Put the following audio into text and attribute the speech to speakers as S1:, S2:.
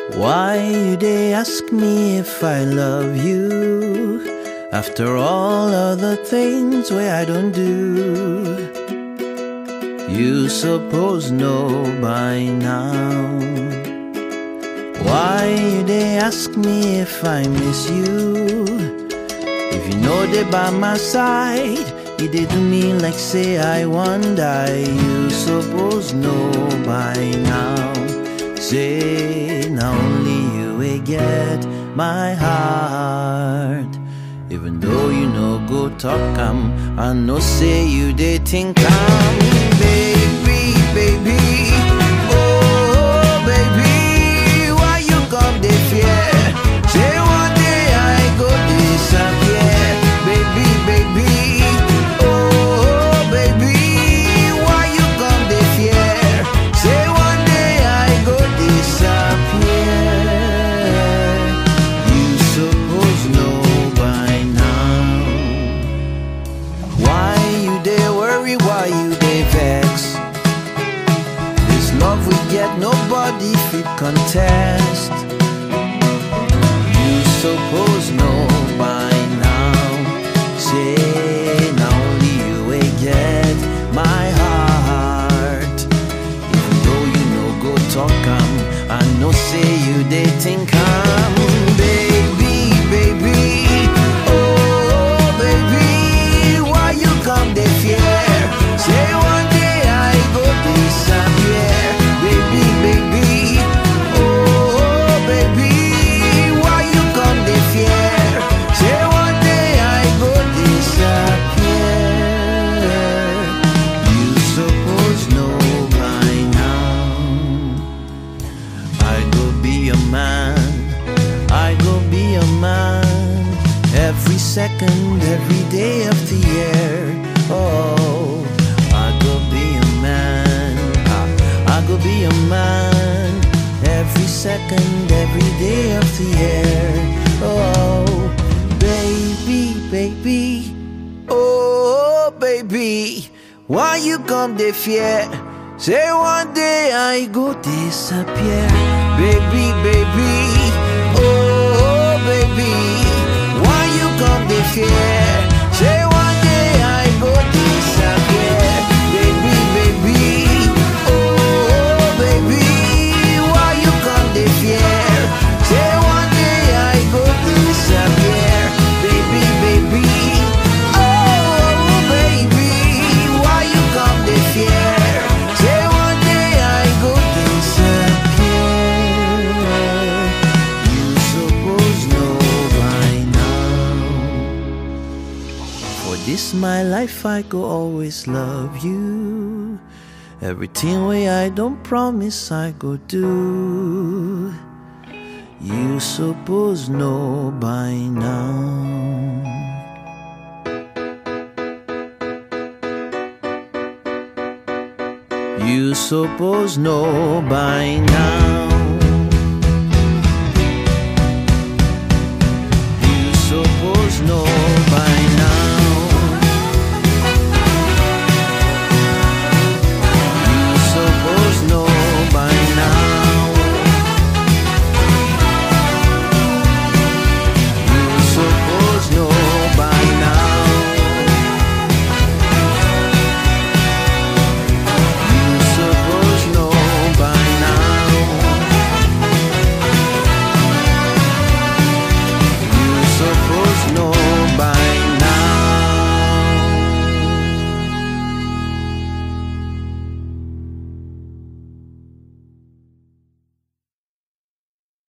S1: Why you they ask me if I love you? After all other things where I don't do. You suppose know by now. Why you they ask me if I miss you? If you know they by my side, you they do me like say I want die. You suppose know by now. Say now only you will get my heart. Even though you know go talk am, I know say you they think I'm baby, baby. Oh baby, why you come they fear? Say one day I go disappear, baby, baby. Oh baby, why you come they fear? Say one day I go disappear. You suppose know by now. Why you they worry? Why you they vex? This love we get, nobody fit contest. You suppose know by now. Say now only you will get my heart. Even though you know go talk am, I know say you they think I'm baby, baby. Oh baby, why you come they fear? Say one day I go disappear, baby, baby. Oh baby, why you come they fear? Say one day I go disappear. You suppose know by now. I go be a man, I go be a man every second, every day of the year. Oh, I go be a man, I, I go be a man every second, every day of the year. Oh, baby, baby, oh, baby, why you come the fear? Say one day I go disappear, baby, baby. Oh, baby, why you come the fear? Say one day I go disappear, baby, baby. Oh, baby, why you come the fear? Say one day I go disappear, baby, baby. Oh, baby, why you come the fear? Say one day I go disappear. You suppose know by now. For this my life I go always love you. Everything way I don't promise I go do. You suppose know by now. You suppose know by now.